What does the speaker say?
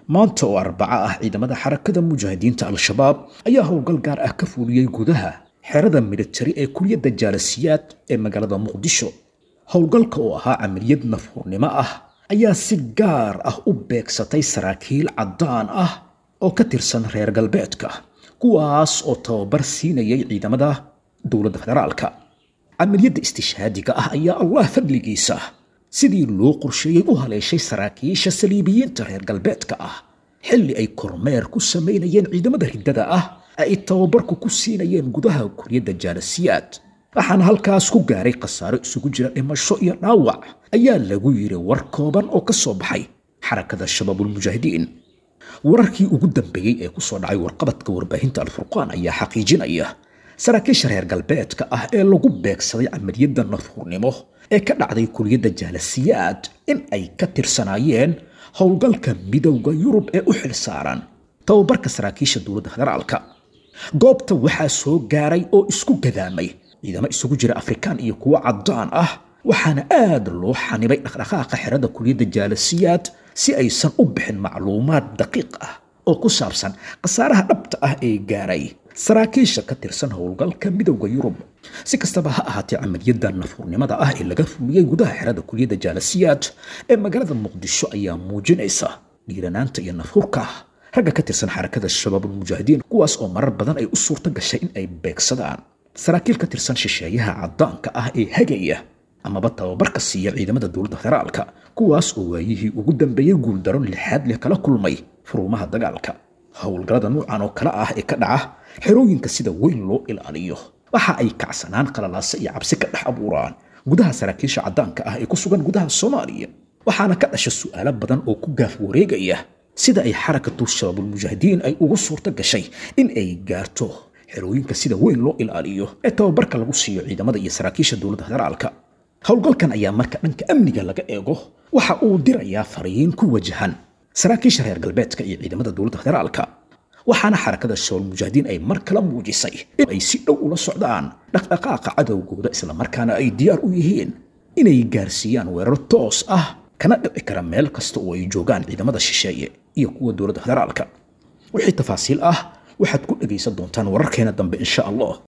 maanta oo arbaco ah ciidamada xarakada mujaahidiinta al-shabaab ayaa howlgal gaar ah ka fuuliyey gudaha xerada militari ee kuliyadda jaalasiyaad ee magaalada muqdisho howlgalka oo ahaa camaliyad nafhurnimo ah ayaa si gaar ah u beegsatay saraakiil caddaan ah oo ka tirsan reer galbeedka kuwaas oo tababar siinayay ciidamada dowladda federaalka camaliyadda istishhaadiga ah ayaa allah fadligiisa sidii loo qorsheeyey u haleeshay saraakiisha saliibiyiinta reer galbeedka ah xilli ay kormeer ku samaynayeen ciidamada riddada ah ay tababarku ku siinayeen gudaha kuliyadda jaalasiyaad waxaana halkaas ku gaaray khasaaro isugu jira dhimasho iyo dhaawac ayaa lagu yidhi war kooban oo ka soo baxay xarakada shabaabulmujaahidiin wararkii ugu dambeeyey ee ku soo dhacay warqabadka warbaahinta alfurqaan ayaa xaqiijinaya saraakiisha reer galbeedka ah ee lagu beegsaday camaliyadda nafhurnimo ee ka dhacday kuliyadda jaalasiyaad in ay ka tirsanaayeen howlgalka midowda yurub ee u xil saaran tababarka saraakiisha dowladda federaalka goobta waxaa soo gaaray oo isku gadaamay ciidamo isugu jira afrikaan iyo kuwo caddaan ah waxaana aad loo xanibay dhaqdhaqaaqa xerada kuliyadda jaalasiyaad si aysan u bixin macluumaad daqiiq ah oo ku saabsan khasaaraha dhabta ah ee gaaray saraakiisha ka tirsan howlgalka midowda yurub si kastaba ha ahaatee camaliyadda nafhurnimada ah ee laga fuliyey gudaha xerada kuliyadda jaalasiyaad ee magaalada muqdisho ayaa muujinaysa dhiiranaanta iyo nafhurka ragga ka tirsan xarakada shabaabulmujaahidiin kuwaas oo marar badan ay u suurto gashay in ay beegsadaan saraakiil ka tirsan shisheeyaha caddaanka ah ee hagaya amaba tababarka siiya ciidamada dowladda federaalka kuwaas oo waayihii ugu dambeeyey guuldaro lixaad leh kala kulmay furuumaha dagaalka howlgallada nuucan oo kale ah ee ka dhaca xerooyinka sida weyn loo ilaaliyo waxa ay kacsanaan qalalaase iyo cabsi ka dhex abuuraan gudaha saraakiisha caddaanka ah ee ku sugan gudaha soomaaliya waxaana ka dhasha su'aalo badan oo ku gaaf wareegaya sida ay xarakatu shabaabulmujaahidiin ay ugu suurto gashay in ay gaarto xerooyinka sida weyn loo ilaaliyo ee tababarka lagu siiyo ciidamada iyo saraakiisha dowladda federaalka howlgalkan ayaa marka dhanka amniga laga eego waxa uu dirayaa fariin ku wajahan saraakiisha reer galbeedka iyo ciidamada dowladda federaalka waxaana xarakada shabaabulmujaahidiin ay mar kala muujisay in ay si dhow ula socdaan dhaqdhaqaaqa cadowgooda islamarkaana ay diyaar u yihiin inay gaarsiiyaan weerar toos ah kana dhici kara meel kasta oo ay joogaan ciidamada shisheeye iyo kuwa dowladda federaalka wixii tafaasiil ah waxaad ku dhegaysan doontaan wararkeena dambe insha allah